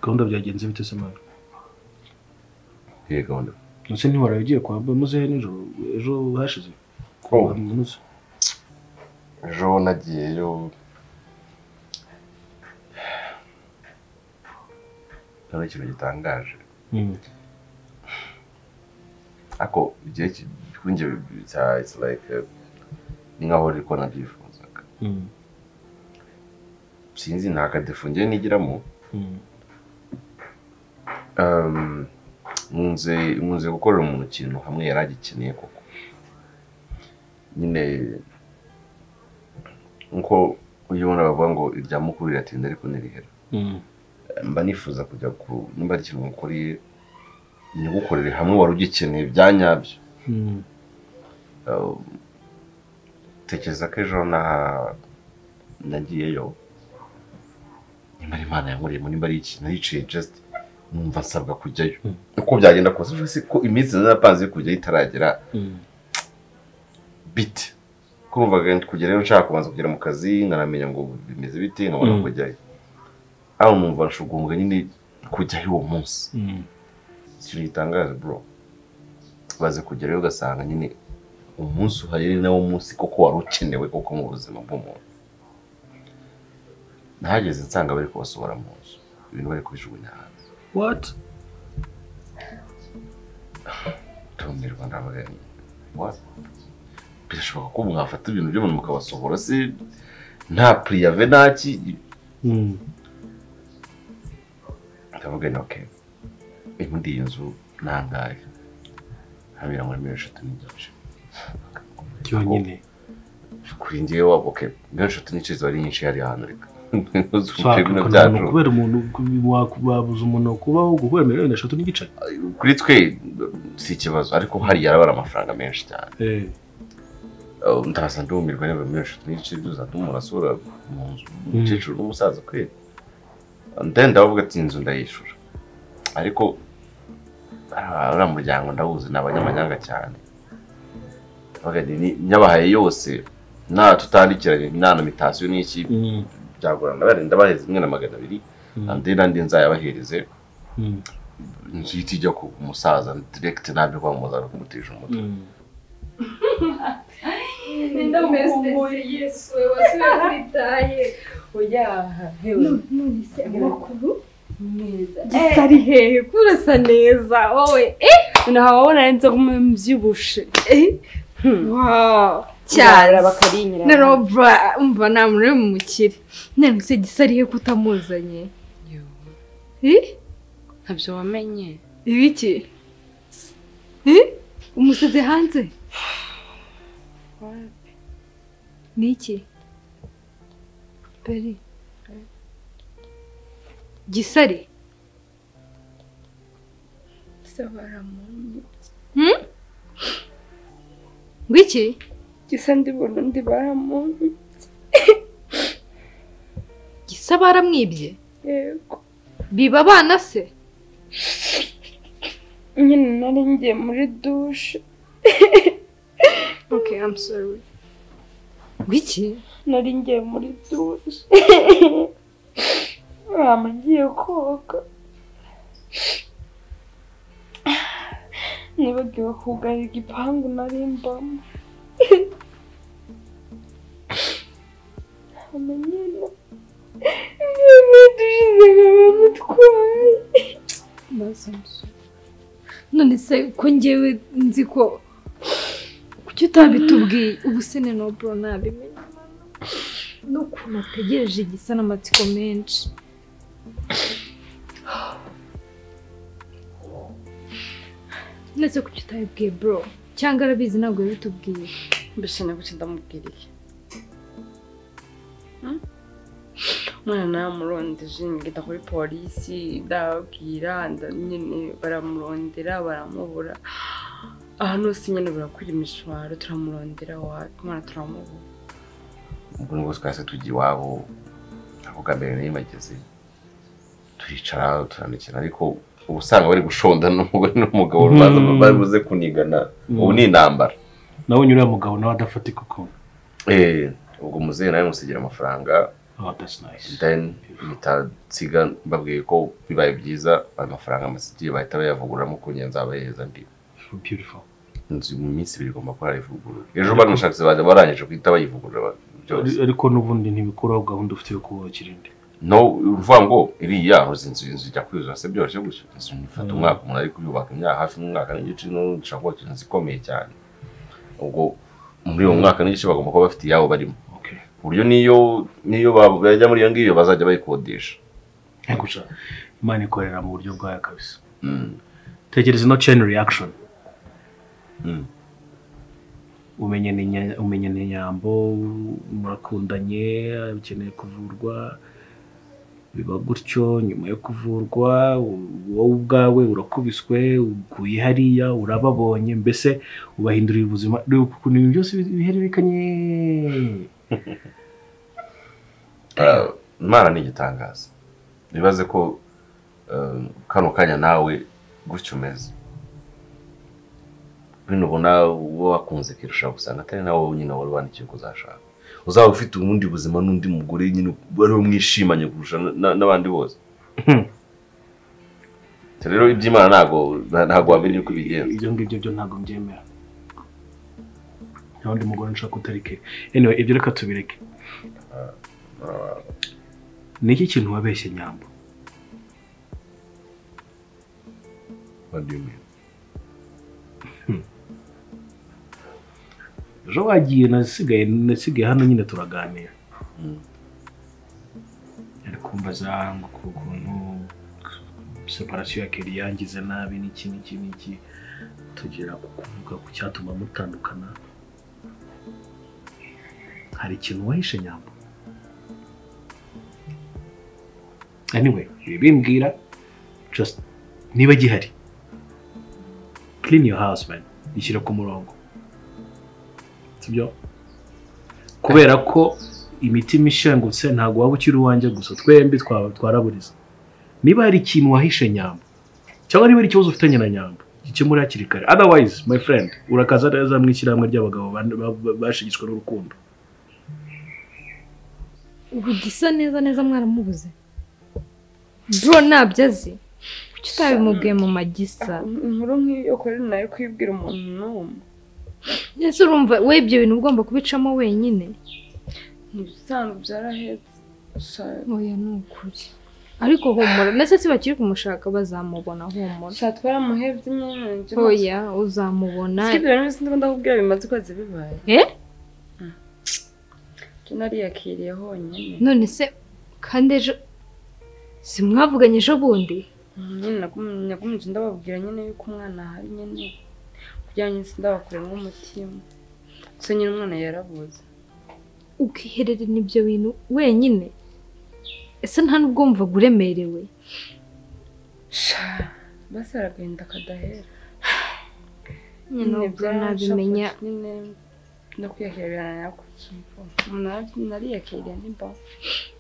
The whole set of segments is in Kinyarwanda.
gahunda byagenze bite se mwana Iyihe gahunda ndetse ntiwaraye ugiye kwa mba muzehe nijoro ejo hashize Oh, Munsi. ejo nagiyeyo ntabwo ari ikintu gitangaje Mm. ariko igihe kuri njye bya- it's like eh, ni nkaho riri ko nabyifuzaga Mm. sinzi nta kadefu njye nigiramo Mm. Um, nkunze nkunze gukorera umuntu ikintu hamwe yari agikeneye koko nyine nkuko ujya ubona bavuga ngo irya mukuru riratinda ariko ntirihera Mm. mba nifuza kujya ku nimba ari ikintu mukuriye nigukorere hamwe wari ugikeneye bya nyabyo Mm. Um, tekereza ko ejo na nagiyeyo nimba ari imana yankoreyemo nimba ari ikintu naricaye just numva nsabwa kujyayo Mm. uko byagenda kose ejo si ko iminsi narapanze yo kujyayo itaragera Mm. bite ko numvaga kugerayo nshaka kubanza kugera mu kazi nkanamenya ngo bimeze bite nkabona Mm. kujyayo aho numva nshugumbwa nyine kujyayo uwo munsi Mm. ikintu gitangaje bro baze kugerayo ugasanga nyine umunsi uhari ni nawo munsi koko wari ukenewe koko mu buzima bw'umuntu nahageze nsanga bari kubasohora mu nzu ibintu bari kubijugunya hanze What? tumirwa ndabaganye birashoboka ko mwafata ibintu by'umuntu mukabasohora se nta puriyave nta ki Mm. ndavuga ni oke muri iyi nzu ni angahe habera muri miliyoni eshatu n'igice Cyonyine. kuri njyewe waba oke miliyoni eshatu n'icyenda ziba ari nyinshi hariya hantu reka Fuck, ntuzumve bino ukuntu byacu kubera umuntu waku- wabuza umuntu kubaho guhura miliyoni eshatu n'igice. kuri twe si ikibazo ariko hariya araba ari amafaranga menshi cyane Eh. Uh, ndaza ndumirwa niba miliyoni eshatu n'igice byuzuza ndumura asura mu nzu Mm. umukecuru n'umusaza kweri ndende ndavuga ati inzu ndayishura ariko ara- ara muryango ndawuzi ni abanyamanyanga cyane Ndavuga nti, ni- nyabahaye yose nta tutandikiranye nta na mitasiyo n'iki Mm. byagorana barenda baheze imwe na magana abiri Mm. andi nandi nzayabahereze Mm. inzu ihita ijya ku musaza direkiti ntabyo kwamamaza no kumutesha umutwe Mm. ndamukumbuye yesu we wasubiye kuri taye none se amakuru mwiza gisa ari hehe ko urasa neza wowe nawe wabona arenze kumwe mbyibushe cyara cyane bakarinyira na robura umva nta muntu uri bumukire none se gisa ari hehe ko utamuzanye Eh? ntabyo wamenye ibiki Eh? umusize hanze ni iki beri gisare gisa baramunye Hmm? ngwiki gisa ndibona undi baramunye gisa baramwibye yego biba abana se nyine nari ngiye muri dushe okay i'm sorry ngwiki nari ngiye muri dushe mama ngiye koga nibagiwe kugara igipangu nari mbamo mama nyine mama dushize mama mutwaye none se ko ngewe nzi ko kuki utabitubwiye ubu se ni nobro nabimenya n'ukuntu ategereje igisa n'amatsiko menshi none se kuki utabibwiye bro cyangwa arabizi ntabwo yabitubwiye mbese kuki ndamubwiriye Hmm? umwana namurondeze ngita kuri polisi ndababwira nda- nyine baramurondera baramubura ahantu hose nyine barakwira imishwaro turamurondera wapi umwana turamubura ubwo nibwo twahise tujya iwabo ndavuga mbere nayo bageze turicara turandikira ariko uba usanga bari gushondana n'umugore n'umugabo Mm. baza bari buze kunigana Mm. ubu ni intambara Nawe uriya mugabo nawe adafatika ukuntu. Eh, ubwo muzehe nawe musigira amafaranga Oh, that's nice. then bitansiga mbabwiye ko bibaye byiza amafaranga amasigiye bahita bayavuguramo ku ngenzi abayeza ndi Beautiful. inzu mu minsi ibiri igomba kuba yarivugurura ejo bano bashatse baza barangije guhita bayivugurura byose Ari- ariko n'ubundi ntibikuraho gahunda ufite yo kubakira indi no uvuga ngo iriya hoza inzu inzu ijya kuzura se byoroshye gusa inzu ifata umwaka umuntu ari kuyubaka imyaka hafi n'umwaka n'igice n'ubundi ushobora kubaka inzu ikomeye cyane ubwo muri uwo mwaka n'igice bagomba kuba bafite iyabo barimo okay ku buryo niyo niyo baba- bajya muri iyo ngiyo bazajya bayikodesha ariko sha imana ikorera mu buryo bwayo kabisa Mm. tegereza ino chain reaction Mm. umenyana inya- umenyana inyambo murakundanye ukeneye kuvurwa biba gutyo nyuma yo kuvurwa u- wowe ubwawe urakubiswe uguye hariya urababonye mbese ubahindurira ubuzima dore ukuntu ibintu byose bihererekanye Ah, imana ni igitangaza bibaze ko ah, kano kanya nawe gutyo umeze bino ubona uwo wakunze kirusha gusanga atari nawe nyine wari wandikiye ko uzashaka uzaba ufite ubundi buzima n'undi mugore nyine wari mwishimanye kurusha na- n'abandi bose Ubwo rero iby'imana ntabwo ntabwo wamenya uko bigenza ibyo ngibyo byo ntabwo mbyemera nta wundi mugore nshaka utarike anyway ibyo reka tubireke ni iki kintu wabeshye nyambo What do you mean? ejo wagiye nasigaye nasigaye hano nyine turaganira Mm. ari kumbaza ngo ku kuntu separasiyo ya keri yangize nabi n'iki n'iki n'iki tugira kuvuga ku cyatuma mutandukana hari ikintu wahishe nyambo anyway bimbwira just niba gihari clean your house man ishyira ku murongo sibyo kubera ko imitima ishengutse ntabwo waba ukiri uwanjye gusa twembi twa- twaraburiza niba hari ikintu wahishe nyamba cyangwa niba hari ikibazo ufitanye na nyamba gikemure hakiri kare otherwise my friend urakaza neza mu ishyirahamwe ry'abagabo ban- ba- ba- bashigishwa n'urukundo ubu gisa neza neza mwaramubuze bro ntabyo azi kuki utabimubwiye mu magisa inkuru nk'iyo kuri nayo kwibwira umuntu n'umwe ese urumva we ibyo bintu ugomba kubicamo wenyine ntibisanzwe byarahetse Sha- oya ni ukuri ariko humura ndetse si bakiri kumushaka bazamubona humura sha twaramuhebye imyanjye oya uzamubona sibyo rero sinzi ko ndakubwira bimaze ukwezi bibaye Eh? Mm. Nje nariyakiriye honyine none se kandi ejo simwavuganye ejo bundi nyine nagum- nagumije ndababwira nyine yuko umwana ahari nyine kugira ngo sindabakure nk'umutima gusa nyine umwana yarabuze ukihererana ibyo bintu wenyine ese nta n'ubwo wumvaga uremerewe sha basi hari agahinda kadahera nyine Nyine ubwo byaranshafuye, nabimenya nyine no kwiyakira birana kucyumva umuntu ara- nariyakiriye nimba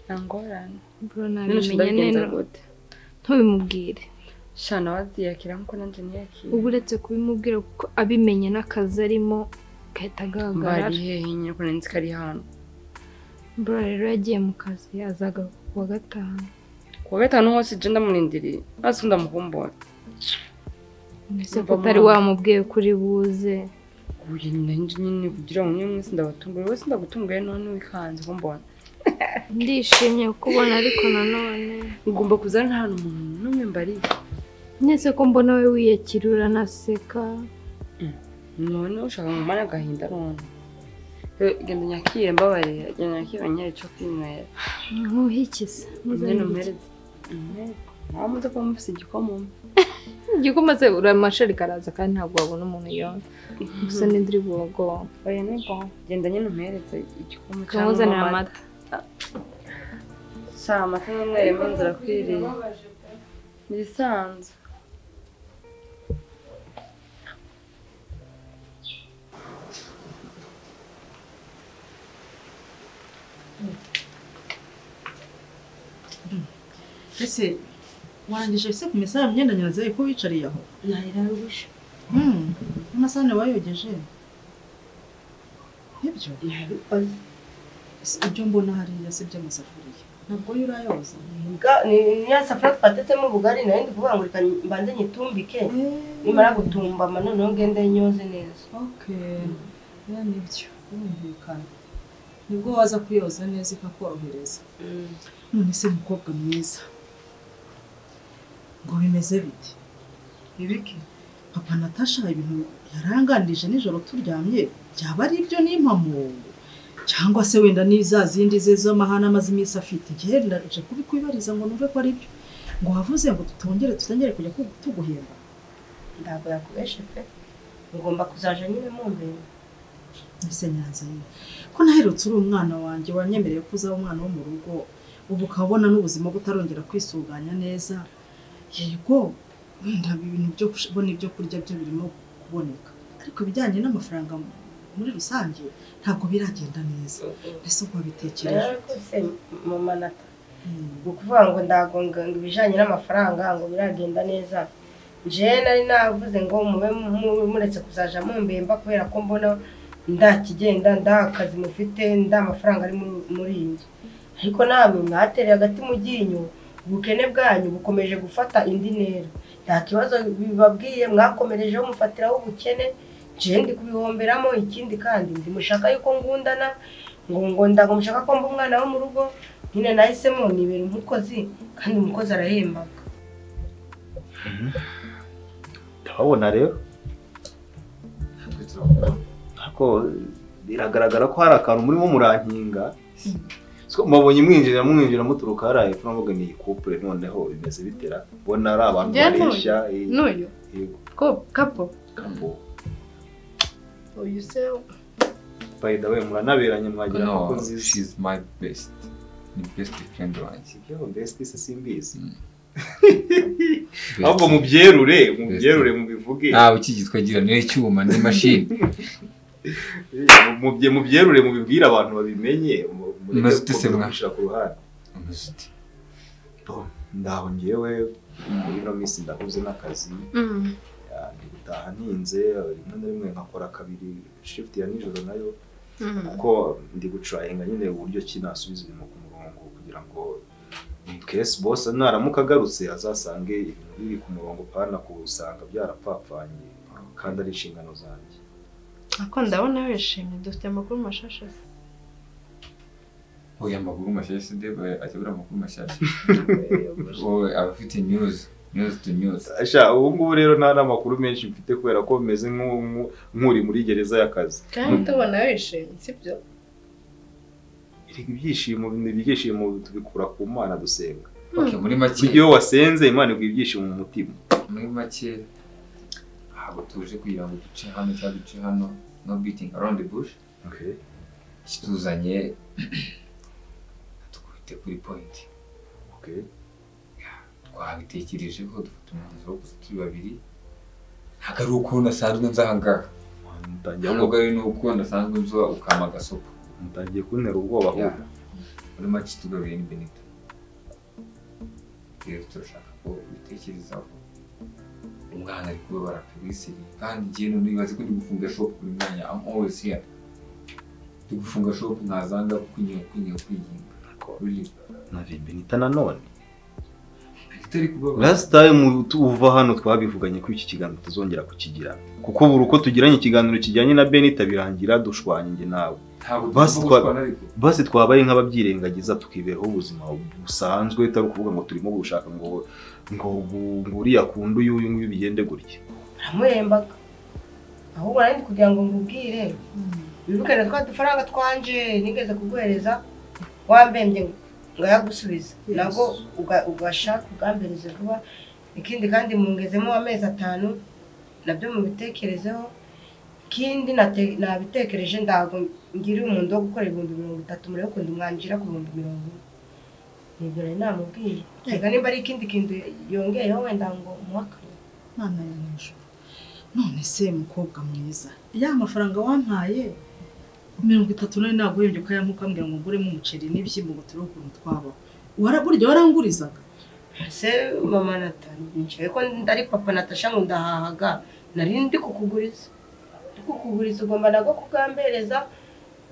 nta ngorane bro Nyine nabimenya ndabigenza none gute ntubimubwire sha nawe aziyakira nkuko nanjye niyakiriye uba uretse kubimubwira kuko abimenye n'akazi arimo gahita agaragara bari hehe nyine ko nari nzi ko ari hano bro rero yagiye mu kazi azagaruka ku wa gatanu kuwa gatanu hose je ndamurindiriye hasi ndamukumbura mbese ko Yumva utari amahoro. wamubwiye kuri buze uyu nanjye nyine kugira ngo nyine mwese ndabatungure wese ndagutunguye none wikanze kumbona ndishimye kubona ariko nanone ugomba kuza nta muntu n'umwe mbariye mwese ko mbona we wiyakira uranaseka none ushaka ngo umane agahinda none Eh, genda nyakire mbabarira genda nyakire banyere icyo kwinywera ntuhikize nyine umpereze umpereze nawe muze kuba mufise igikoma umwe igikoma se uramashereka araza kandi ntabwo wabona umuntu yonda gusa n'indiri bugongo oya ni bwo genda nyine umpereze igikoma kamuzanira amata sha amata n'umweru imanza irakwiriye ibisanzwe ese warangije se ku misaya myenda nyaza ko wicariye aho nayirarubisha Hmm, amasahani wayogeje nibyo ese ibyo mbona hariya si by'amasafuriya ntabwo yo urayoza Ga- ni ni ya safuriya twatetemo ubugari nayo ndi kuvuga ngo reka mbanze nyitumbike nimara gutumbama noneho ngende nyoze neza okay ya nibyo birumvikana nibwo waza kuyoza neza ikakorohereza Mm. none se mukobwa mwiza ngo bimeze bite ibiki papa natasha ibintu yaranganije nijoro turyamye byaba ari ibyo n'impamo cyangwa se wenda n'iza zindi ze z'amahane amaze iminsi afite njyewe ndaje kubikwibariza ngo numve ko ari byo ngo wavuze ngo tutongere tutongere kujya ku- tuguhemba ntabwo yakubeshe pe ngomba kuzaja nyine mumbere mbese nyanza ye ko naherutse uri umwana wanjye wanyemereye ko uzaba umwana wo mu rugo ubu ukabona n'ubuzima butarongera kwisuganya neza yego wenda ibintu byo kubona ibyo kurya byo birimo kuboneka ariko ibijyanye n'amafaranga muri rusange ntabwo biragenda neza mbese uko wabitekereje rwose mama nata Mm. ni ukuvuga ngo ndagonga ngo ibijyanye n'amafaranga ngo biragenda neza jewe nari navuze ngo mube mu- muretse kuzaja mumbemba kubera ko mbona nda kigenda nda akazi mufite nda amafaranga ari muri- muri iyi nzu ariko namwe mwatereye agati mu ryinyo ubukene bwanyu bukomeje gufata indi ntera nta kibazo bibabwiye mwakomerejeho mufatiraho ubukene jewe ndi kubihomberamo ikindi kandi ndi mushaka yuko ngundana ngo ngo ndago mushaka ko mba umwana wo mu rugo nyine nahisemo nibera umukozi kandi umukozi arahembaga turabona rero ariko biragaragara ko hari akantu murimo murankinga So, mubonye mwinjira mwinjira muturuka hariya hepfo navuga ni ikupure noneho bimeze bitera ubona ari abantu Byanone. bareshya eh, n'uyu yego ko kapo kambo uyu se by the way muranaberanye mwagira No, abakozi she's my best. Ni best friend wanjye. ibyo mbese se simbizi Best. ahubwo mubyerure mubyerure mubivuge ntawe ukigitwa gira niwe cyuma n'imashini mubye mubyerure mubibwire abantu babimenye mu- mureke Maze ute se mwa? kubishyira ku ruhande Umeze ute? ndaho ngewe muri ino minsi ndahuze n'akazi ah, ndi gutaha ninze rimwe na rimwe nkakora kabiri shift ya nijoro nayo kuko ndi gucurayinga nyine uburyo ki nasubiza ibintu ku murongo kugira ngo in case boss naramuka agarutse azasange ibintu biri ku murongo pana kusanga byarapfapfanye kandi ari inshingano zanjye ako ndabona wishimye dufite amakuru mashasha se Oya amakuru mashyashya ndeba atabura amakuru mashyashya. Yogosha. Wowe aba afite news, news to news. Asha, ubu ngubu rero nta n'amakuru menshi mfite kubera ko meze nk'u- nk'u- nk'uri muri gereza y'akazi kandi tubona wishimye sibyo Erega ibyishimo ni ibyishimo tubikura ku mana dusenga Okay, muri make, iyo wasenze imana iguha ibyishimo mu mutima muri make ntabwo tuje kugira ngo duce hano cyangwa duce hano. No beating around the bush. Kituzanye tukubite kuri point. Okay. twabitekerejeho dufata umwanzuro wo kuza turi babiri ntabwo ari uko nasanzwe nza aha ngaha mutangiye ntabwo ari n'uko nasanzwe nza ukama agasopo mutangiye kuntera ubwoba ahubwo muri make tugabire ni benito rero turashaka ko ubitekerezaho umwana ari kubabara kabiseri kandi njyewe none bibaze ko ndi gufunga shop buri mwanya i'm always here ndi gufunga shop nkazanga kwinyura kwinyura kwiyinga Really. na vibenita nanone Benito ari kubabara last time tu- uva hano twabivuganye ko iki kiganiro tutazongera kukigira kuko buri uko tugiranye ikiganiro kijyanye na benita birangira dushwanye njye nawe ntabwo Basi tugomba twa- gushwana ariko basi twabaye nk'ababyirengagiza tukibeho ubuzima busanzwe utari ukuvuga ngo turimo gushaka ngo ngo ngo- ngo uriya akunda uyu uyu nguyu bigende gutya aramuhembaga ahubwo nari ndi kugira ngo ngubwire wibuke na twa dufaranga twanje nigeze kuguhereza wambembye ngayagusubiza Yes. nabwo uga- ugashaka ugambereze vuba ikindi kandi mungezemo amezi atanu nabyo mubitekerezeho ikindi nate- nabitekereje ntabwo ngiriye umuntu wo gukora ibihumbi mirongo itatu murebe ukuntu mwanjira ku bihumbi mirongo ine nibyo nari namubwiye reka nimba ari ikindi kintu yongeyeho wenda ngo muhakane mwana ya nijoro none se mukobwa mwiza ya mafaranga wampaye mirongo itatu nari naguhembye ukayamuka mbwira ngo nguremo umuceri n'ibishyimbo ngo turebe ukuntu twabaho Wara- burya warangurizaga ese mama natanicaye ko ndari papa natasha ngo ndahahaga nari ndi kukuguriza ndi kukuguriza ugomba nabwo kugambereza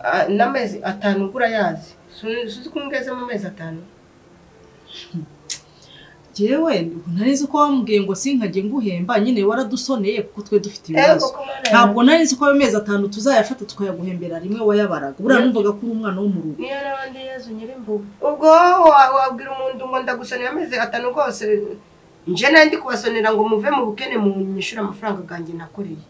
Ah, n'amezi atanu ugura yazi suzi ko mbwezemo amezi atanu jewe ntari nzi ko wambwiye ngo sinkajye nguhemba nyine waradusoneye kuko twe dufite Eh, ibibazo koko mwana ntabwo nari nzi ko ayo mezi atanu tuzayafata tukayaguhembera rimwe wayabaraga buriya numvaga ko uri umwana wo mu rugo niyo n'abandi yezu nyirimbuga ubwo wa- wabwira umuntu ngo ndagusonera amezi atanu rwose nje nawe ndi kubasonera ngo muve mu bukene mu nyishyura amafaranga ganjye nakoreye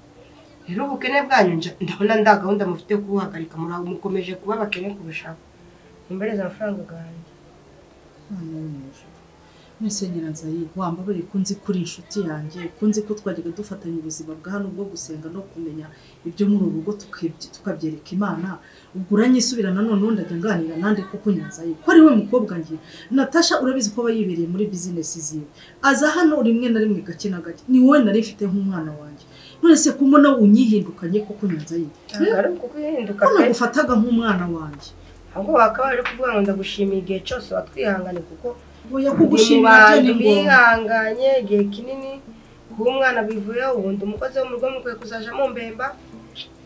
rero ubukene bwanyu nje- ndabona nda gahunda mufite kubuhagarika muri abo mukomeje kuba abakene kurushaho mumbereze amafaranga ganjye Imana yo mu ijuru. mwese nyirazayire wambabare ko nzi ko uri inshuti yanjye ko nzi ko twajyaga dufatanya ubuzima bwa hano bwo gusenga no kumenya ibyo muri uru rugo tukabye- tukabyereka imana ubwo uranyisubira nanone ubundi ajya nganira nande kuko nyirazayire ko ari we mukobwa ngiye natasha urabizi ko aba yibereye muri bizinesi ziwe aza hano rimwe na rimwe gake na gake ni wowe nari mfite nk'umwana wanjye none se ko mbona unyihindukanye kuko nyirazayire ntabwo ari uko uhinduka ko pe nagufataga nk'umwana wanjye ahubwo bakaba bari kuvuga ngo ndagushimiye igihe cyose watwihangane kuko Oya ndi mu kugushimira byo bantu ni ngombwa bihanganye igihe kinini kuba umwana bivuyeho ubundi umukozi wo mu rugo mukwiye kuzaja mumbemba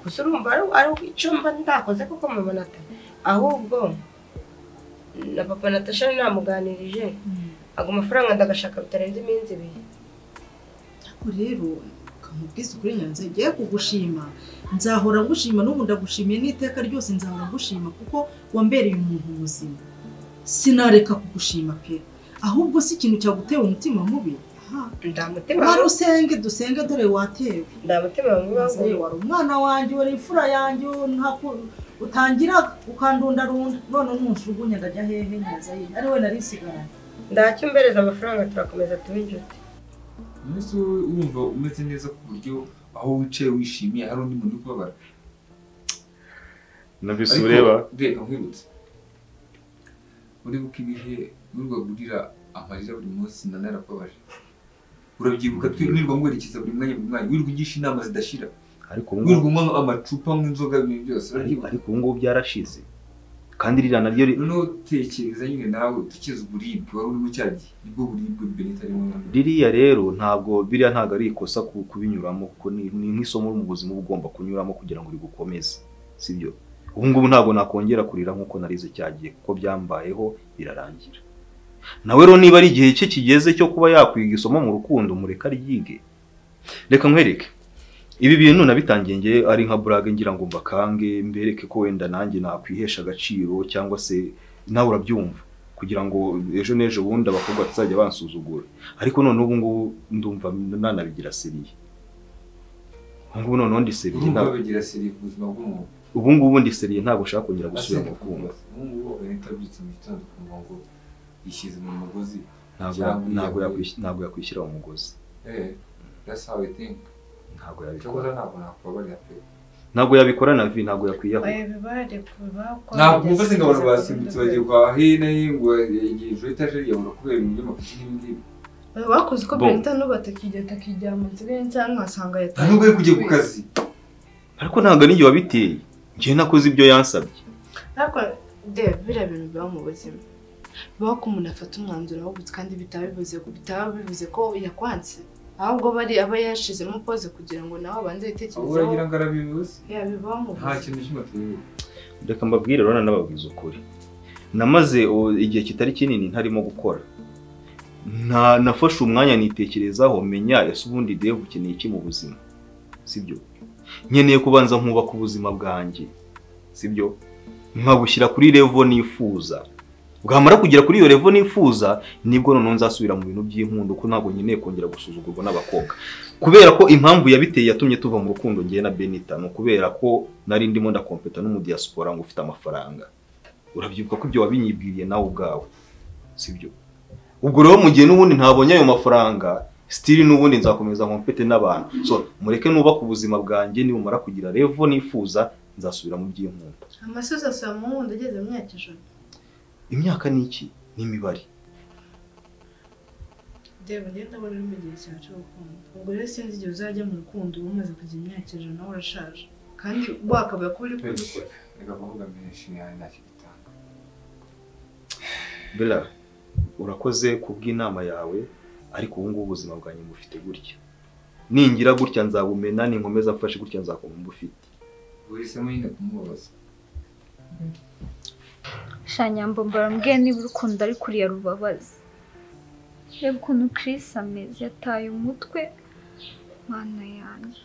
gusa urumva ari- ari icyo mba ndakoze kuko mama nata ahubwo na papa natasha namuganirije ago mafaranga ndagashaka bitarenze iminsi ibiri Ariko rero ukamubwiza ukuri nyanza igiye kugushima nzahora ngushima n'ubu ndagushimiye n'iteka ryose nzahora ngushima kuko wambereye umuntu muzima sinareka kugushima pe ahubwo si ikintu cyagutera umutima mubi Aha. nda mutima mara mubi- usenge dusenge dore watewe nda mutima mubi Nyanza ye, wangu- wari umwana wanjye wari imfura yanjye ntaku- utangiraga ukandundarunda none ntunjugunya ndajya hehe nyanza ye ari we nari nsigaranye ndacyo mbereza amafaranga turakomeza tuba inshuti umunsi wowe urumva umeze neza ku buryo aho wicaye wishimiye hari undi muntu uri kubabara numvise Ariko, ureba reka nkwibutse uribuka ibihe nurwa gurira amarira buri munsi na narakubabaje urabyibuka twe nirwa ngwerekeza buri mwanya buri mwanya wirirwa ugisha inama zidashira ariko ubu wirirwa ngubu- unywa amacupa nk'inzoga ibintu byose ariko- urabyibuka ariko ubu ngubu byarashize kandi ririya naryo ri- noneho tekereza nyine nawe ukize uburibwe wari urimo cya gihe nibwo buribwe benita arimo noneho ririya rero ntabwo biriya ntabwo ari ikosa ku- kubinyuramo kuko ni ni nk'isomo mu buzima uba ugomba kunyuramo kugira ngo rigukomeze sibyo ubu ngubu ntabwo nakongera kurira nk'uko narize cyagiye kuko byambayeho birarangira nawe rero niba ari igihe cye kigeze cyo kuba yakwiga isomo mu rukundo mureka ryige reka nkwereke ibi bintu nabitangiye nge ari nka burage ngira ngo mbakange mbereke ko wenda nanjye nakwihesha agaciro cyangwa se nawe urabyumva kugira ngo ejo n'ejo bundi abakobwa bazajya bansuzugura ariko none ubu ngubu ndumva nanabigira seriye ubu ngubu noneho ndi seriye urumva ntabwo- babigira seriye ku buzima bw'umuntu ubu ngubu ndi seriye ntabwo ushaka kongera gusubira mu rukundo ubungubu benita abyutse mu gitondo ukumva ngo yishyize mu mugozi ntabwo cyangwa ntabwo yiyahuye. yakwishyura- ntabwo yakwishyira mu mugozi Eh, that's how I think. ntabwo Icyakora yabikora ntabwo nakwabarira pe. ntabwo yabikora na vi ntabwo yakwiyahura Ntabwo mvuze ngo abantu basimbutse bagiye kwa hino ngo hejuru etajeri yabura kubera ibintu by'amakosa n'ibi ngibi. bakoze uko Bo. perezida n'ubu atakigenda akijyana mu nzu ye cyangwa nkasanga Nta nubwo ari kujya ku yataye kazi. ariko ntabwo ari njye wabiteye njye nakoze ibyo yansabye ariko reba biriya bintu biba mu buzima bibaho ko umuntu afata umwanzuro awubutse kandi bitaba bivuze bitaba bivuze ko yakwanse ahubwo bari aba yashizemo pose kugira ngo nawe abanze Ahubwo uragira yitekerezeho ngo arabibuze. ya bibaho mu Nta buzima kintu kimwe tubibuze. reka mbabwire rero n'ababwiza ukuri namaze o, igihe kitari kinini ntarimo gukora nta nafashe umwanya nitekerezaho menya ese ubundi devu ukeneye iki mu buzima sibyo nkeneye kubanza nkubaka ubuzima bwanjye sibyo nkabushyira kuri revo nifuza bwamara kugera kuri iyo revo nifuza nibwo noneho nzasubira mu bintu by'inkundo ko ntabwo nkeneye kongera gusuzugurwa n'abakobwa kubera ko impamvu yabiteye yatumye tuva mu rukundo ngewe na benita ni ukubera ko nari ndimo ndakompeta n'umudiyasipora ngo ufite amafaranga urabyibuka ko ibyo wabinyibwiriye nawe ubwawe sibyo ubwo rero mu gihe n'ubundi ntabonye ayo mafaranga sitiri n'ubundi nzakomeza nkompete n'abantu so mureke nubaka ubuzima bwanjye nibumara kugira revo nifuza nzasubira mu by'inkundo amasozi asaba mu nkundo ageze mu myaka ijana imyaka ni iki ni imibare reba njyewe ndabona uri mu gihe cyawe cy'urukundo ubwo rero sinzi igihe uzajya mu rukundo uba umaze kugira imyaka ijana nawe urashaje kandi wakabaye kuba uri kubikora Reka kuvuga menshi nta- ntacyo bitanga. bera urakoze kubw'inama yawe ariko ubu ngubu ubuzima bwanjye bufite gutya ningira gutya nzabumena ninkomeza mfashe gutya nzakoma mbufite Uhisemo nyine kumubabaza. shanyambo barambwiye niba urukundo ari kuriya rubabaza reba ukuntu Chris ameze yataye umutwe mana yanjye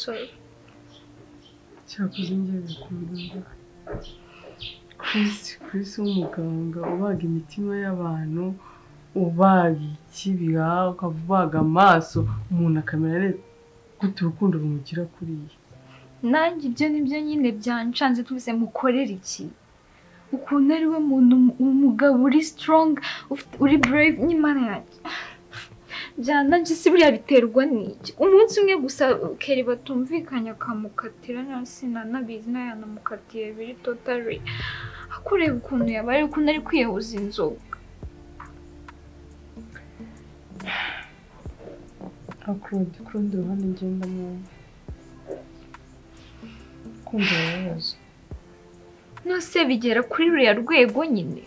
sorry cyakoze njye bikunda Chris Chris w'umuganga ubaga imitima y'abantu ubaga ikibiha ukavubaga amaso umuntu akamera neza gute urukundo rumugira kuriya nanjye ibyo nibyo nyine byanshanze tuvuze mukorere iki ukuntu ari we muntu umugabo uri strong ufite- uri brave n'imana yanjye byananjye si buriya biterwa n'iki umunsi umwe gusa keri batumvikanye akamukatira none sinanabizi nayanamukatiye biri totally akureba ukuntu yabaye ukuntu ari kwiyahuza inzoga akurundi ku rundi ruhande ngenda mwumva kumva ibibazo nose bigera kuri ruriya rwego nyine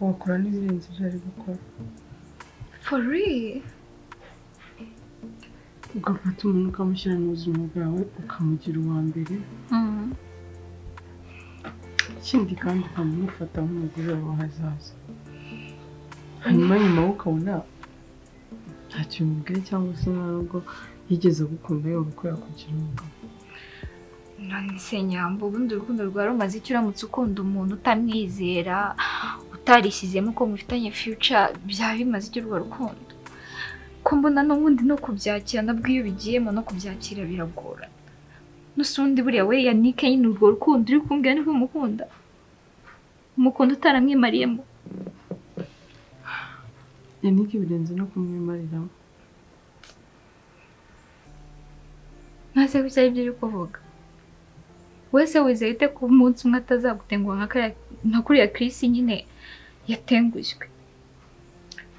wakora n'ibirenze ibyo ari gukora for real ugafata umuntu ukamushyira mu buzima bwawe ukamugira uwa mbere Mhm. ikindi kandi ukamufata nk'umugore wawe hazaza hanyuma nyuma wowe ukabona ntacyo bimubwiye cyangwa se nta nubwo yigeze agukunda yumva ko yakugira umugabo none se nyambo ubundi urukundo rwa rumaze icyo uramutse ukunda umuntu utamwizera utarishyizemo ko mufitanye future byaba bimaze icyo urwo rukundo ko mbona n'ubundi no kubyakira nabwo iyo bigiyemo no kubyakira biragorana n'usundi buriya we yanike nyine urwo rukundo uri kumbwira niko umukunda umukunda utaramwimariyemo yanike birenze no kumwimariramo ntaze ko byari byo uri kuvuga wese wizeye ute ko umunsi umwe atazagutenguha nka kariya- nka kuriya Chris nyine yatengushywe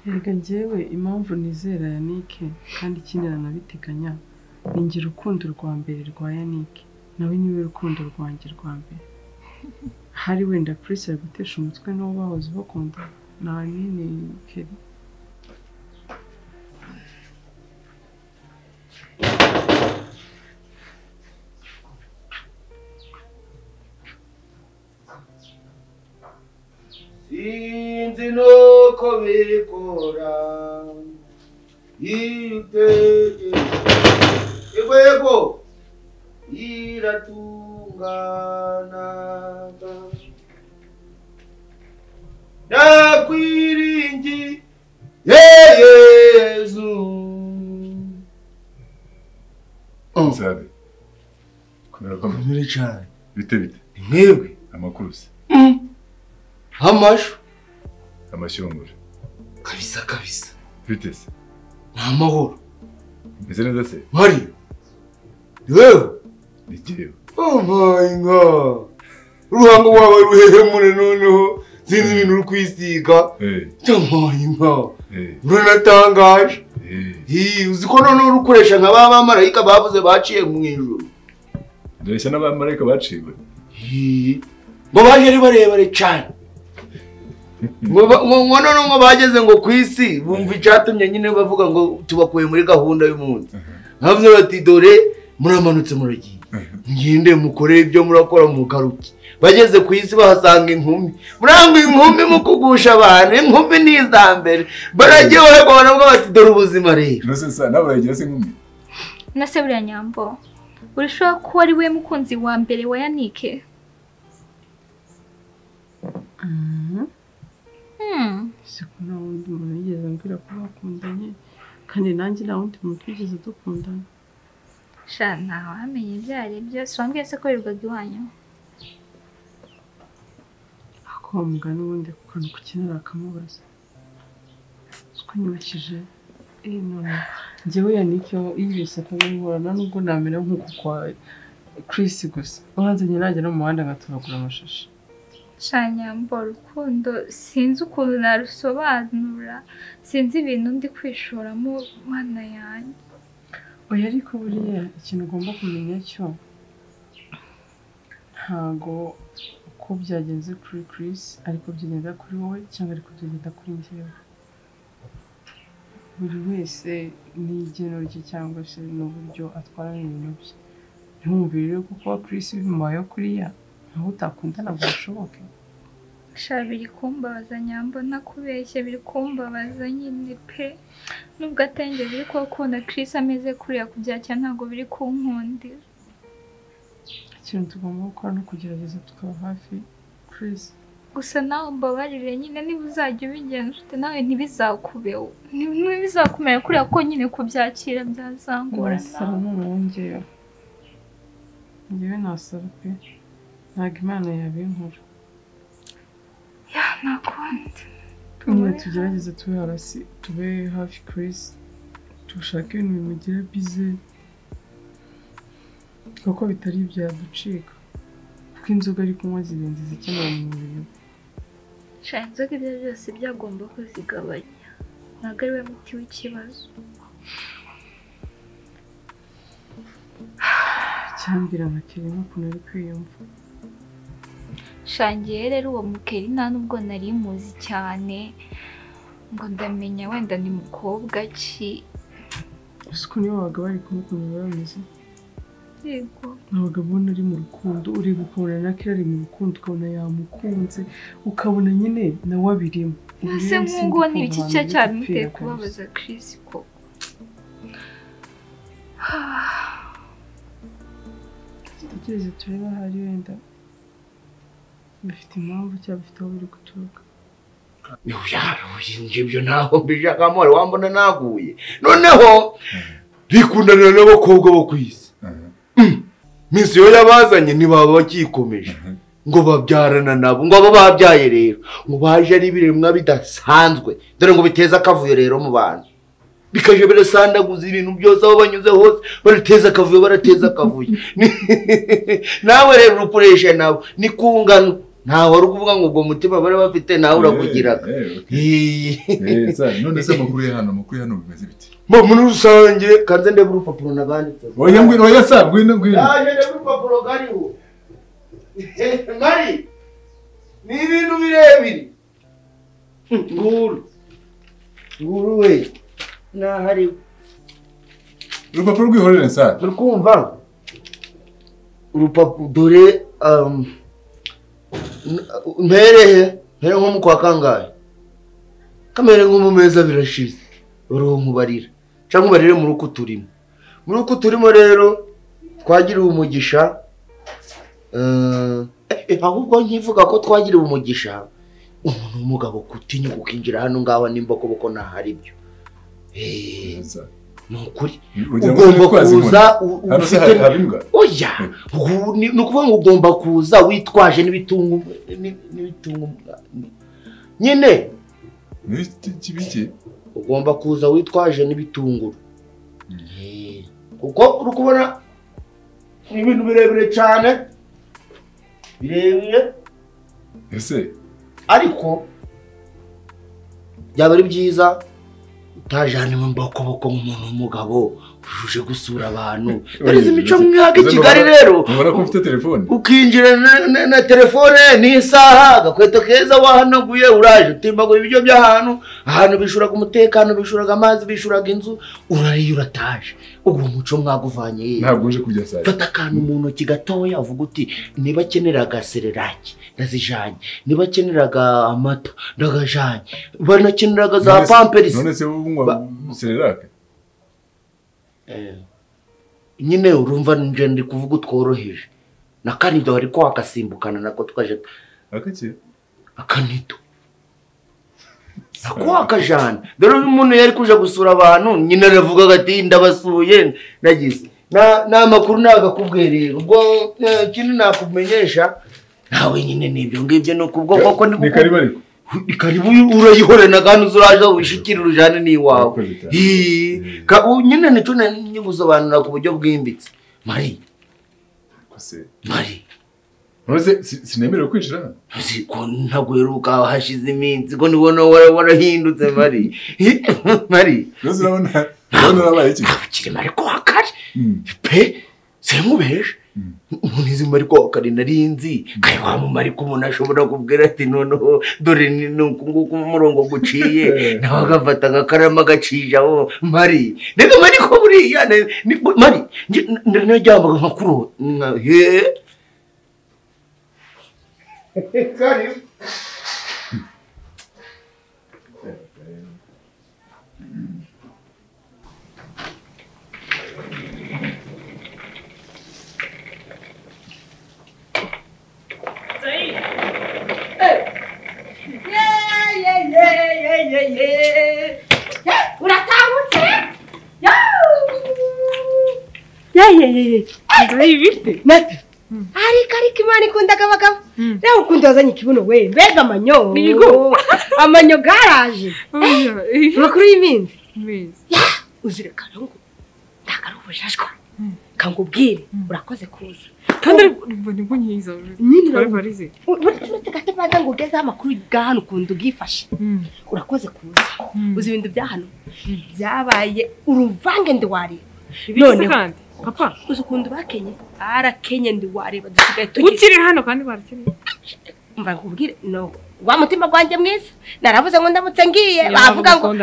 Erega njyewe impamvu nizera yanike kandi ikindi nanabiteganya ni njye urukundo rwa mbere rwa yanike nawe niwe rukundo rwanjye rwa mbere hari wenda Chris ari gutesha umutwe n'uwo bahoze bakunda na nini keri sinzi nuko bikora yitege igwego yiratunganaga nakwiringi ye yezu sabe kamere cyane bite bite mwebwe amakurusi amashu amashyongore kabisa kabisa bite se ni amahoro meze neza se mari yewe ni jyewe Oh my god. Uruhango wawe ruhehe mure noneho sinzi ibintu uri kwisiga. Jamaye nka. Uranatangaje. Hi, uzi ko noneho uri ukoresha nka ba bamarayika bavuze baciye mu ijuru. ndoreshya n'abamarayika baciwe Hi. Ngo baje ari barebare cyane. Ngo ba- ngo ngo noneho ngo bageze ngo ku isi bumva icyatumye nyine bavuga ngo tubakuye muri gahunda y'umunsi. Bavuze bati dore muramanutse muragiye. ngende mukore ibyo murakora mugaruke bageze ku isi bahasanga inkumi murangwa inkumi mukugusha abantu inkumi ni iza mbere barajyewe babona bwo bati dore ubuzima rero nose sa nawe urayigira se nkumi na se buriya nyambo urashobora kuba ari we mukunzi wa mbere wa yanike Hmm. siko nta wundi muntu yigeze ambwira ko bakundanye kandi nanjye nta wundi muntu twigeze dukundana sha ntawamenye ibyo ari byo si wambwiye se ko wirirwaga iwanyu ako wa mugani ubundi ku kantu ukenera akamubaza siko nyibakije eh none njyewe yanike yibeshye akabimburana nubwo namera nk'uku kwa Chris gusa uranzanye najya no mu muhanda ngatoragura amashashi sha nyambo urukundo sinzi ukuntu narusobanura sinzi ibintu ndi kwishoramo mana yanjye oya ariko buriya ikintu ugomba kumenya cyo ntago uko byagenze kuri Chris ariko byagenda kuri wowe cyangwa ariko byagenda kuri njyewe buri wese n'igeno rye cyangwa se n'uburyo atwara ibintu bye ntiwumvire rero ko kuba Chris bimubayeho kuriya aho utakundana ngo bishoboke sha biri kumbabaza nyamba ntakubeshye biri kumbabaza nyine pe nubwo atenge biri kuwukunda Chris ameze kuriya kubyakira ntabwo biri kunkundira ikintu tugomba gukora ni ukugerageza tukaba hafi Chris gusa nawe mbabarire nyine niba uzajya ubigenda ufite nawe ntibizakubeho Ni- ntibizakumera kuriya ko nyine kubyakira byazangora ndasaba none wongeyeho ngewe nasaba pe ntabwo imana yabinkora ya ntakundi nyine tugerageze tube hasi tube hafi Chris dushake ibintu bimugira bize kuko bitari byaducika kuko inzoga ari kunywa zirenze izikenewe mu mubiri we sha inzoga ibyo ari byo byose byagomba kuzigabanya ntabwo ari we muti w'ikibazo cyambira nka kirimo ukuntu ari kwiyumva shangiye rero uwo mukeri nta nubwo nari muzi cyane ngo ndamenya wenda ni mukobwa ki gusa ukuntu iyo wabaga bari kumwe ukuntu biba bimeze yego ntabwo ubona ari mu rukundo ureba ukabona na kera ari mu rukundo ukabona yamukunze ukabona nyine nawe abirimo mbese nk'ubwo ni iki cya cyabimuteye kubabaza Chris ko dutekereze turebe aho ari wenda bifite impamvu cyangwa bifite aho biri guturuka yaruye ibyo ntaho mbishaka amore wambona naguye noneho bikundanira n'abakobwa bo ku isi minsi yo yabazanye ntibaba bakikomeje ngo babyarana nabo ngo aba babyaye rero ngo baje ari ibiremwa bidasanzwe dore ngo biteza akavuyo rero mu bantu bikaje birasandaguza ibintu byose aho banyuze hose barateza akavuyo barateza akavuyo Ni- nawe rero urukoresha nabo ni kungano ntawe wari ukuvuga ngo ubwo mutima bari bafite nawe urakugiraga Eh, sa, none se amakuru ya hano amakuru ya hano bimeze bite Mba, muri rusange kanze ndebe urupapuro naganditse oya ngwino oya sa ngwino ngwino yaje ndebe urupapuro kariho mari ni ibintu birebire nguru nguru we ntahari urupapuro rwihorere sa uri kumva urupapuro dore um, n- mperehe mpere nko mu kwa kangahe kamere nko mu mezi birashize uruhu nkubarira cyangwa ubarire muri uku turimo muri uku turimo rero twagiriwe umugisha eh, eh, ahubwo nkivuga ko twagiriwe umugisha umuntu w'umugabo gutinyuka ukinjira hano ngaho nimba koboko ntahari byo Eh, ni ukuri Ugira ngo ugomba utwaze inkoni. kuza u- u- Hano se ufite- haba imbwa? oya ugu- ni ni ukuvuga ngo ugomba kuza witwaje n'ibitunga ni- n'ibitunga umwana. nyine ugomba kuza witwaje n'ibitunguru Eh, kuko uri kubona ni ibintu birebire cyane birebire ese ariko byaba ari byiza utajaniwe mbokoboko nk'umuntu w'umugabo ujuje gusura abantu dore imico mu myaka i kigali rero ubona ko ufite telefone ukinjira na- na- na telefone n'isaha agakweto keza wahanaguye uraje utimbaguye ibiryo by'ahantu ahantu bishuraga umutekano bishuraga amazi bishuraga inzu urariye urataje ubwo umuco mwaguvanye hehe? ntabwo uje kurya sa fata akantu mu ntoki gatoya uvuga uti niba akenera agasereraki ndazijanye niba akeneraga amata ndagajanye banakeneraga za None se- pamperisi none se wowe unywa sererake Eh, nyine urumva nje ndi kuvuga utworoheje na kanido ariko wakasimbukana nako tukaje akakira akanido nako wakajana dore uyu muntu yari kuja gusura abantu nyine aravugaga ati ndabasuye nagize Na- nta makuru nagakubwereye ubwo eh, ikindi nakumenyesha nawe nyine nibyo ngibyo ni ukubwo koko ni karibu ariko ni karibu urayihorera na kandi uzuraza wishikire urujane n'iwawe Hii. Ka- u- nyine nicyo nari gusobanura ku buryo bwimbitse mari mari none se si- sinemerewe kwinjira hano Uzi ko ntabwo uheruka hashize iminsi ko nibona wara- warahindutse mari Hi- mari rwose urabona urabona urabaye iki ukiri mari ko wakari pe sinkubeje umuntu izi mari ko wakari narinzi kare wa mumari ko umuntu ashobora kubwira ati noneho dore ni ni uku nguku umurongo guciye nawe agafata agakarama agacijaho mari reka mari ko buriya ne- ni- mari njye- n- naryamaga nkakurota karibu uratahutse ariko ariko imana ikunda akabagabo reba ukundi wazanye ikibuno we mbega amanyo Yego. amanyo garaje amakuru y'iminsi uzira karangu ndakara ubujajwa kangubwire urakoze kuza kandi mbona impunyiza Nyine urabizi. barize buri kimwe gake mbanza ngo ugezeho amakuru bwa hano ukuntu ubwifashe urakoze kuza uzi ibintu bya hano byabaye uruvange ndiwareba Bibitse kandi, papa uzi ukuntu bakenye barakenye ndiwareba dusigaye tugira ukiri hano kandi barakeneye mba nkubwire no wa mutima gwanjye mwiza naravuze ngo ndamutse ngiye bavuga ngo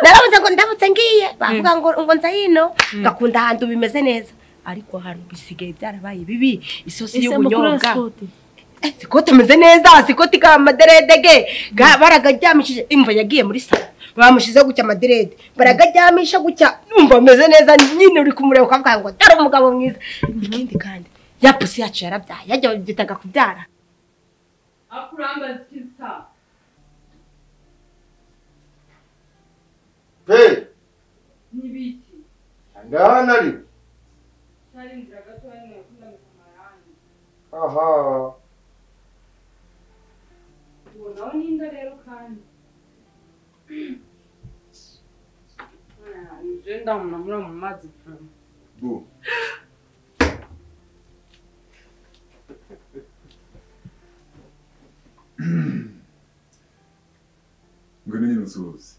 naravuze ngo ndamutse ngiye bavuga ngo ngo nza hino ngakunda ahantu bimeze neza ariko hano bisigaye byarabaye bibi isosi Ese amakuru y'ubunyobwa ya Scott? Eh, sikoti ameze neza sikoti ka amaderedege ga- baragaryamishije imva yagiye muri salo bamushyize gutya amaderede baragaryamisha gutya numva ameze neza nyine uri kumureba ukavuga ngo dore umugabo mwiza ikindi kandi ya pusi yacu yarabyaye yajya babyitaga kubyara pe ngaha nari aha ndamura mu mazi Bu. Ngwino nyine unsuhuze.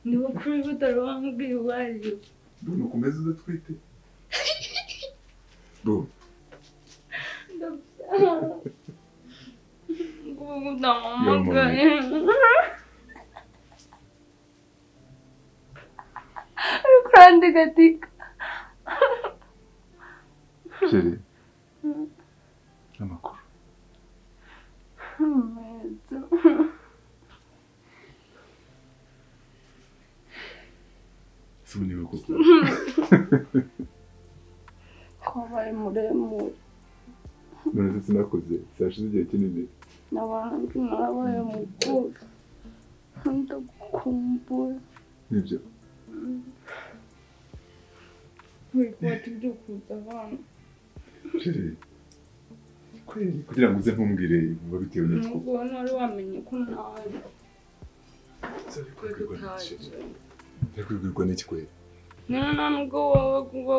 ni ukuri utari wambwiye uwo ari we Bu nukomeze udatwite. Bu. ndabyara ngubu Yamamaye. ndamuhamagaye ari kurandika ati Kiri. Amakuru. Inkweto. Sibu niwe koko. kwabaye muremure None se sinakoze. Sinashize igihe kinini. n'abandi narabaye mukuru ndagukumbura Nibyo. wikubata ibyo kuza abana Kiri. Kweli kugira ngo uze ntumbwire biba bitewe n'utwo. nubwo wari wamenye ko nawe Ariko bibwirwa n'iki kweli? niba nta nubwo waba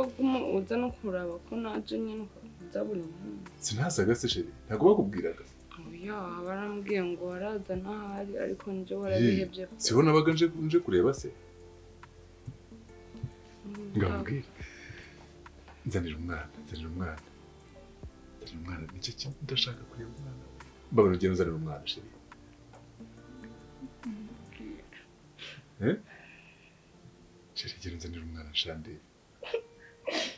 uza no kuraba ko ntacyo nyine ukaza buri munsi Sinazaga se sheri. Ntabwo bakubwiraga. oya barambwiye ngo waraza ntahari ariko nibyo Hey, warabihebye Siho nabaga nje nje kureba se. ngambwira nzanira umwana nzanira umwana nzanira umwana nicyo kintu ndashaka kureba umwana mbabona ugiye uzanira umwana sheri Eh? sheri gera nzanira umwana shandi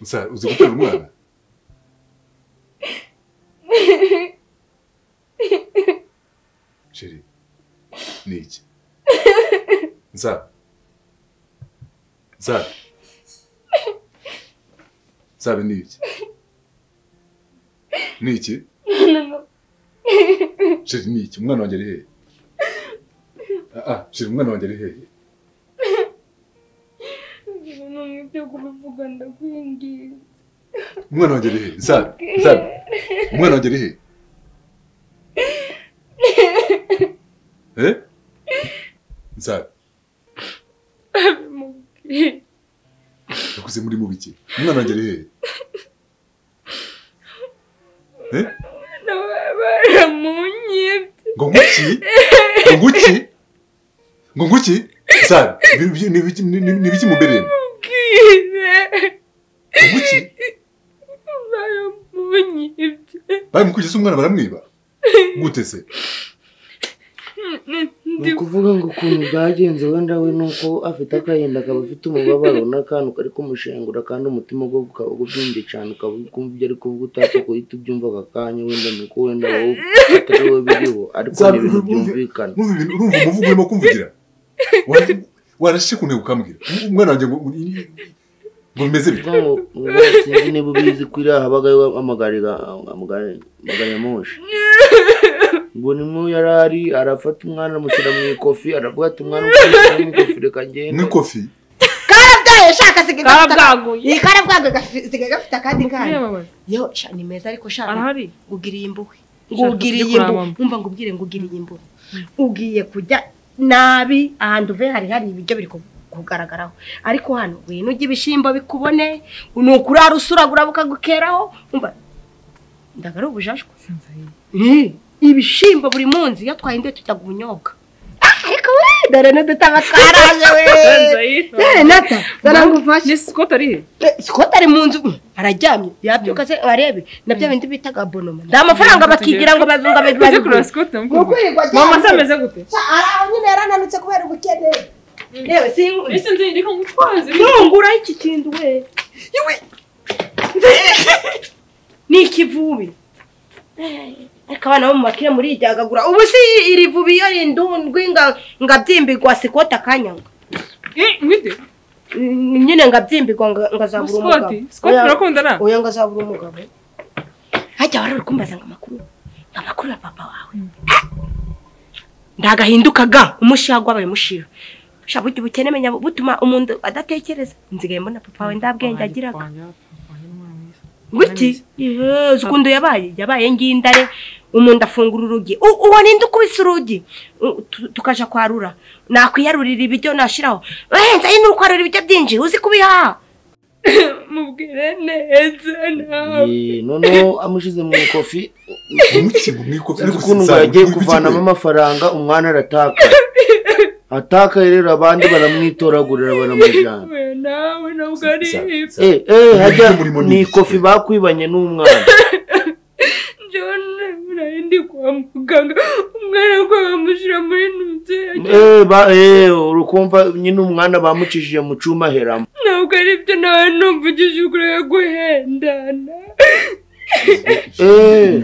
usa uzi gutera umwana sheri ni iki nsa nsa nsabe ni iki ni iki sheri ni iki umwana wanjye ari hehe ah ah, sheri umwana wanjye ari hehe ibintu bimwe byo kubivuga ndakwinginze umwana wanjye ari hehe nsabe nsabe umwana wanjye ari hehe eh nsabe abimubwiye yakuze muri mu biki umwana wanjye ari hehe eh nawe baramunyibye ngo nguki ngo nguki ngo nguki nsabe ibi- ibi- ni ibiki- ni- ni- ni ibiki mubereyemo bwire nguki baramunyibye bari mu kugeza umwana baramwiba gute se ni ukuvuga ngo ukuntu bwagenze wenda we ni uko afite akayenda akaba afite umubabaro n'akantu kari kumushengura kandi umutima we ukaba ubyimbye cyane ukaba uri kumva ibyo ari kuvuga utapfa guhita ubyumva aka kanya wenda ni uko wenda wowe atari wowe biriho ariko ni ibintu byumvikana urumva umuvugo urimo kumvugira warashe kuntu ukambwira umwana wanjye ngo ngo bimeze bityo sinzi niba ubizi ko iriya habagayo amagare moshi ngo nimo yari ari arafata umwana amushyira mu ikofi aravuga ati umwana umushyira mu ikofi reka ngende mu ikofi karabwaye shaka asigaye gafite Karabwaguye. Iyi karabwaguye gafi- asigaye gafite akandi Mubwire kana mama. yo sha ni meza ariko shaka Arahari? ugiriye imbuhe Ushaka ugiriye kujya kuraba imbuhe mama. umva ngo ubwire ngo ugiriye imbuhe ugiye kujya nabi ahantu uvuye hari hari ibiryo biri ku- kugaragaraho ariko hano wino ujya ibishyimbo bikubone ni ukurara usuragura bukagukeraho umva ndaga ari ubujajwa Eh, ibishyimbo buri munsi iyo twahindeye tutaga ubunyobwa Ah, ariko we dore n'udutama twaraje we Eh, nata zana ngo umfashe sikoti ari he sikoti ari mu nzu araryamye yabyuka se arebe na bya bindi bitaga bonoma nda amafaranga Ujye bakigira ngo bazunga kureba- ujye kureba sikoti ndamukunda. Mama se ameze gute araho nyine yarananutse kubera ubukene yewe sinkunda Ese nzi ndi kumutwaza ntungura iki kintu we yewe ni ikivubi ariko abana bo mu makire muriryagagura ubu si iri vubi iyo rindundwi ngabyimbirwa sikoti akanyanga ngwite nyine ngabyimbirwa nga- ngazabura Sikoti? umugabo Sikoti Oya- murakundana? oya ngazabura umugabo hajya wari uri kumbaza ngo amakuru amakuru ya papa wawe ndagahindukaga umushiha gwabaye umushiha sha burya ubukene menya butuma umuntu adatekereza nzigaye mbona papa wawe nda bwenge agiraga guti yezu ukuntu yabaye yabaye ngindare umuntu afungura urugi U- uwo ninde ukubise urugi U- tu- tukaja kwarura nakwiyarurira ibiryo nashiraho wenza ni ukwarura ibiryo byinshi uzi kubihaha mubwire neza nawe Eh, noneho amushyize mu ikofi mu ikofi sinzi ukuntu ngo yagiye kuvanamo amafaranga umwana aratakaye atakaye rero abandi baramwitoragurira baramujyana Oya, nawe ntabwo ari ibyo Eh, eh, hajya ni ikofi bakwibanye n'umwana njyewe nari ndi kwa muganga umwana we bamushyira muri nubyeyi Eh, ba- eh, urukumva nyine umwana bamucishije mu cyuma aheramo ntabwo ari ibyo nawe numva ugeze ukuri guhendana Eh.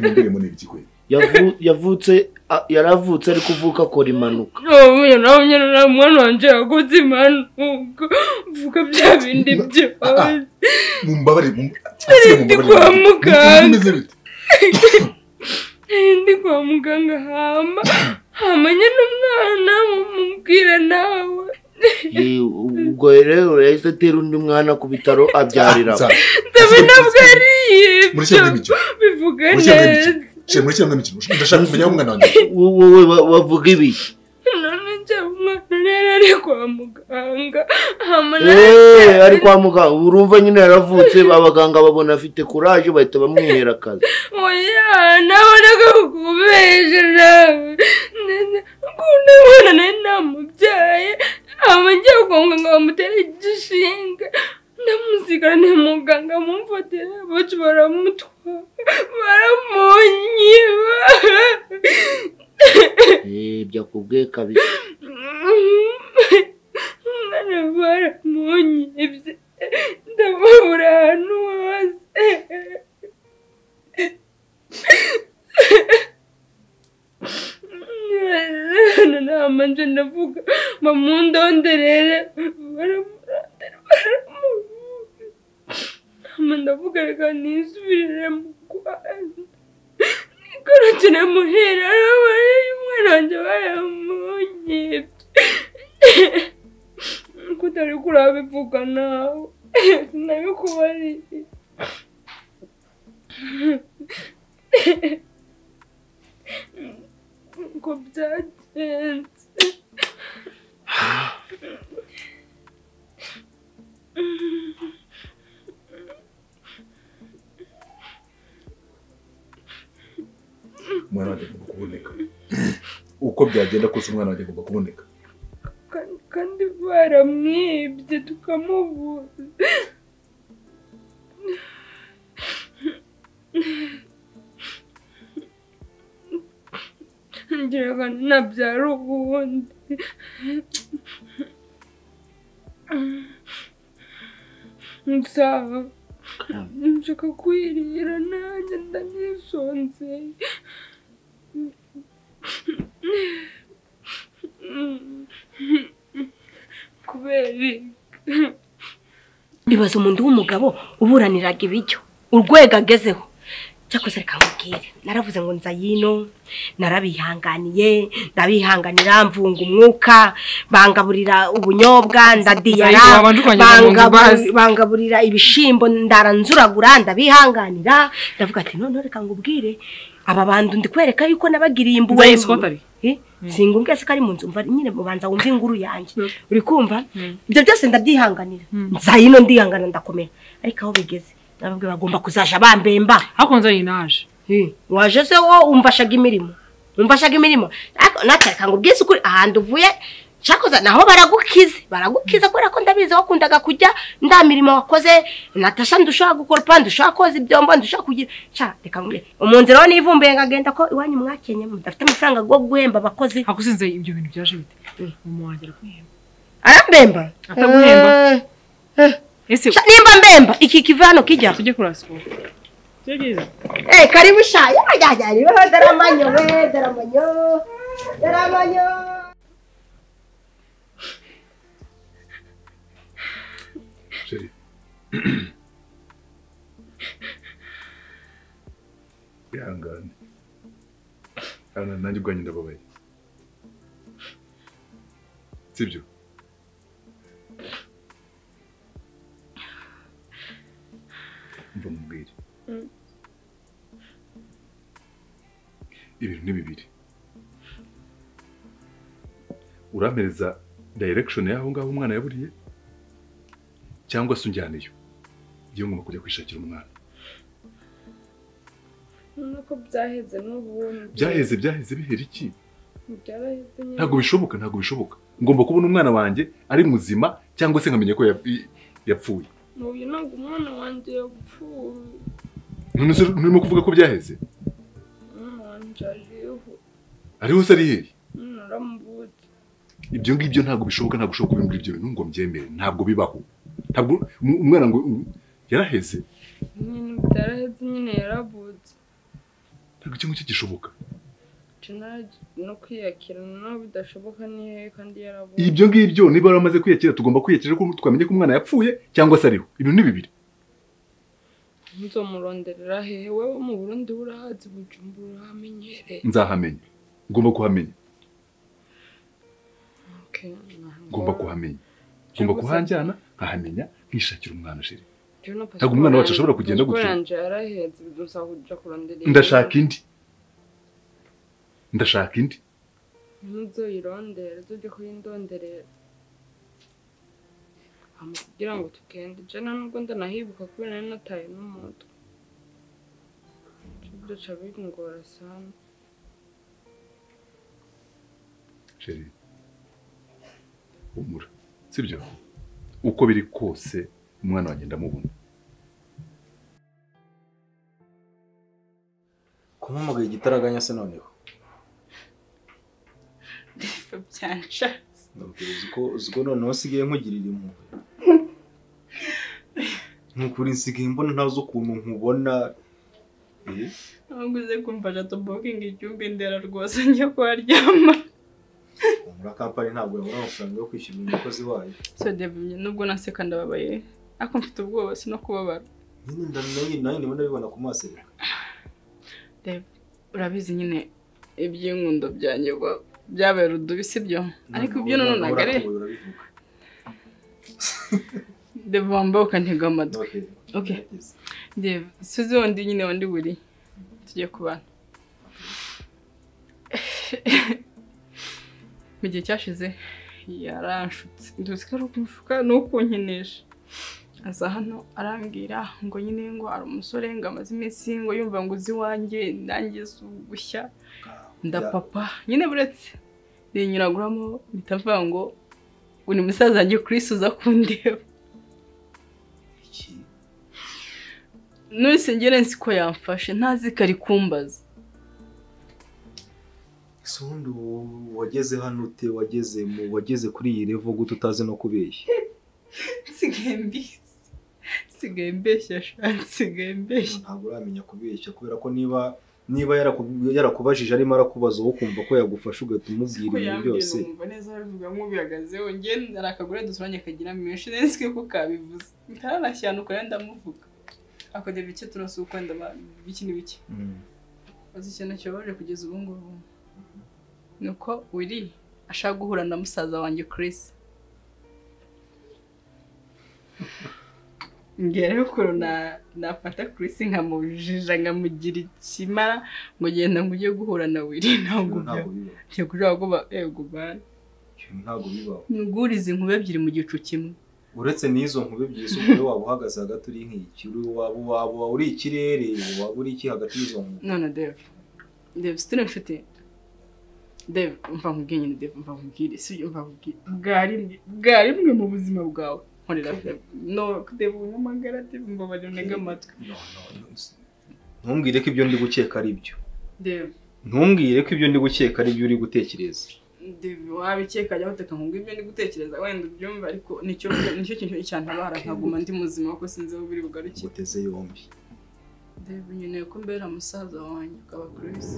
Yavu- yavutse a- yaravutse ari kuvuka akora impanuka ubu nawe nyine nta mwana wanjye yakoze impanuka mvuga bya bindi byose mumbabare ndi kwa muganga ndi kwa muganga hama hama nyine umwana mumubwira nawe Eh, ubwo rero yahise atera undi mwana ku bitaro abyariramo ndabe ntabwo ari Muri ibyo kiriya mikino. bivuga Muri kiriya neza Shira muri kiriya mikino ndashaka kumenya aho umwana wanjye wowe bavuga ibiki none njye umwana rero ari kwa muganga hama Eh, nawe ari kwa muganga urumva nyine yaravutse abaganga babona afite kuraje bahita bamwihera akazi oya nawe nagakubeje nawe akunda umwana nawe namubyaye hama njye kwa muganga bamutere igishinga ndamusigara ni muganga mumfatira bacu baramutwara baramunyiba Eh, byakubwiye kabisa umwana baramunyibye ndamubura ahantu hose hano nta manje ndavuga bamundonderere baramurandere baramubuga ama ndavuga reka nisubirire mu rwanda nikoroke namuhera arabaye umwana wanjye baramunyibye ko utari kurabivuga nawe sinabikubariye ngo byagenze umwana wanjye agomba kuboneka uko byagenda kose umwana wanjye agomba kuboneka kandi- kandi baramwibye tukamubuza ngiraga nabyara ubundi nzaba nshaka kwirira nanjye ndanisonze kubera iki? ibaza umuntu w'umugabo uburaniraga ibiryo urwego agezeho cyakoze reka nkubwire naravuze ngo nza yino narabihanganiye ndabihanganira mvunga umwuka bangaburira ubunyobwa ndadiyara Nzayigaba ndukongera mu nzu bangabu- bazi. bangaburira ibishimbo ndaranzuragura ndabihanganira ndavuga ati noneho reka ngubwire aba bantu ndi kwereka yuko nabagiriye imbuwe Nzayiswa atari? Eh, singumbwe se ko ari mu nzu mva nyine mubanza wumva inkuru yanjye uri kumva ibyo byose ndabyihanganira nza yino ndihangana ndakomera ariko aho bigeze nababwe bagomba kuzaja bambemba hakunze yinaje waje se wo umfashaga imirimo umfashaga imirimo Ariko natwe reka ngo ubwize ukuri ahantu uvuye cyakoze naho baragukize baragukize kubera ko ndabizi wakundaga kujya nda mirimo wakoze natasha ndushobora gukoropa ndushobora koza ibyombo ndushobora kugira cya reka nkubwire mu nzira ho nivumbuye ngagenda ko iwanyu mwakenye mudafite amafaranga yo guhemba abakozi hakuzinze ibyo bintu byaje bite mama wanjye araguhemba arambemba ataguhemba ese nimba mbemba iki kiva hano kijya tujye kuraswa Eh, karibu sha. Ya ya ya. Ni wewe daramanyo we daramanyo. Daramanyo. Chérie. Ihangane. Hano nanjye ubwanjye ndababaye. Sibyo? Umva mubwire. Ibintu ni bibiri. Urampereza direction y'aho ngaho umwana yaburiye cyangwa se unjyaneyo iyo ngomba kujya kwishakira umwana nuko byaheze n'ubundi byaheze byaheze bihera iki byaraheze nyine ntabwo bishoboka ntabwo bishoboka ngomba kubona umwana wanjye ari muzima cyangwa se nkamenya ko yap- yapfuye uyu ntabwo umwana wanjye yapfuye none se nturimo kuvuga ko byaheze umwana wanjye ariho ariho se ari hehe naramubutse ibyo ngibyo ntabwo bishoboka ntabwo ushoboka kubimubwira ibyo bintu ngo mbyemere ntabwo bibaho ntabwo um- umwana ngo yaraheze nyine byaraheze nyine yarabutse ntabwo icyo ngicyo gishoboka Jenali no kwiyakira no bidashoboka ni hehe kandi yarabuze ibyo ngibyo niba waramaze kwiyakira tugomba kwiyakira ko twamenye ko umwana yapfuye cyangwa se ariho ibintu ni bibiri nzomuronderera hehe wewe mu burundi burahazi bujumbura urahamenyereye nzahamenya ngomba kuhamenya Okay, ntabwo- ngomba kuhamenya ngomba kuhanjyana nkahamenya nkishakira umwana shiri Jewe na ntabwo umwana wacu pasiporo yanjye- ashobora kugenda pasiporo gutyo. yanjye yarahetse bidusaba kuja kurondera ndashaka indi ndashaka indi ntuzoyirondere tujye kuyindonderera Hama kugira ngo tugende je nta nubwo ndanahibuka kubera nari nataye n'umutwe byoca bingora sana sheri humura sibyo uko biri kose umwana wanjye ndamubona kumuhamagaye igitaraganya se noneho byanshatse ndabwira uzi ko uzi ko noneho usigaye nkugirira impuhwe ni ukuri nsigaye mbona ntawe uzi ukuntu nkubona Eh, ntabwo uze kumva jato bokingi igihugu ndera rwose njya kuharyama muri kampani ntabwo yabona amafaranga yo kwishyura umukozi wayo so devimye nubwo naseka ndababaye ariko mfite ubwoba si no kubabara nyine ndanayi nayo ndimo ndabibona ku maso rero Dave, urabizi nyine iby'inkundo byanjye wa- byabaye rudubi sibyo ariko ibyo nanone ntabwo ari Urabivuga, urabivuga. Dave wambaye ukantega amatwi Okay. okay Dave suzi wundi nyine wandi buri tugiye kubana mu gihe cyashize yaranshutse nduzi ko ari ukumufuka ni ukunkinisha aza hano arambwira ngo nyine ngo ari umusore ngo amaze iminsi ngo yumva ngo uzi iwanjye ndangiza ugushya ndapapa nyine buretse rinyuraguramo mpita mvuga ngo uri musaza wanjye Chris uza kundeba none ngere nzi ko yamfashe ntazi ko ari kumbaza ese sondi wageze hano ute wageze mu wageze kuri iyi revo gute utazi no kubeshya nsigaye mbizi nsigaye mbeshya sha nsigaye mbeshya ntabwo uramenya kubeshya kubera ko niba niba yaraku- yarakubajije arimo arakubaza wowe ukumva ko yagufasha ugahita umubwira ko ibintu yambwira byose ukumva neza arabivuga nk'ubihagazeho njye hari akagore dusuranye kagira menshi neza ko kabivuze ntararashya ahantu kare ndamuvuga akagira bike turasuka ndaba bike ni bike uzi ikintu kibabaje kugeza ubu ngubu ni uko wiri ashaka guhura na musaza wanjye Chris ngera ukuntu na nafata Chris nkamujija nkamugira ikimara ngo genda ngujye guhura na Willy ntabwo Ntabwo byo cyo kujaho guba ego bana ntabwo bibaho ngurize inkuru ebyiri mu gicu kimwe uretse n'izo nkube ebyiri z'umugore waba uhagaze hagati uri nk'iki uri- waba waba uri ikirere waba uri iki hagati y'izo nkube none Dave Dave si turi inshuti Dave mva nkubwiye nyine Dave mva nkubwire si byo mva nkubwire bwari bwari mwe mu buzima bwawe nkorera Dave no Dave unyamagara Dave mbabarira unege amatwi ntumbwire ko ibyo ndi gukeka ari byo Dave ntumbwire ko ibyo ndi gukeka ari byo uri gutekereza Devi wabikeka ajya guteka ngo ibyo ndi gutekereza wenda ubyumva ariko nicyo nicyo kintu cyantabara nkaguma ndi muzima kuko sinzi aho biri bugarukire uteze yombi Devi nyine ko mbera musaza wanjye ukaba Chris